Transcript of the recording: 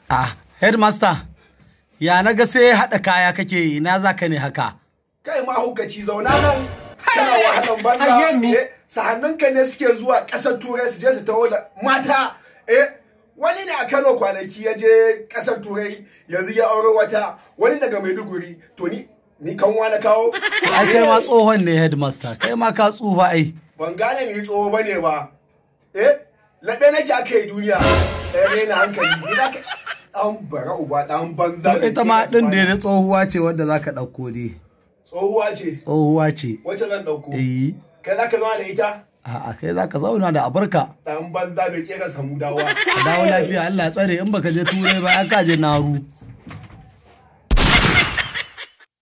Ah, headmaster, ya na ga sai haɗa kaya kake yi, ina za ka ne haka? Kai ma hukaci zauna nan kana wahalan banza. Eh, sahannunka ne suke zuwa ƙasar turai su je su taho da mata. Eh, wani ne a Kano kwanaki ya je ƙasar turai yanzu ya aure wata wani daga Maiduguri to ni ni kanwa na kawo. Ai kai ma tsohon ne headmaster, kai ma ka tsufa ai. Ban gane ni tsoho bane ba. Eh, laɗe nake aka yi duniya. Eh, raina hankali. Ni za ka ɗan bara uba ɗan banza. To ita ma ɗin da da tsohuwa ce wanda za ka ɗauko dai. Tsohuwa ce. Tsohuwa ce. Wacce zan ɗauko? Eh. Kai za ka zama da ita? A'a kai za ka zauna da abarka. Ɗan banza bai ƙera samu dawa. Ka dawo lafiya Allah ya tsare in baka je turai ba ya ka je naru.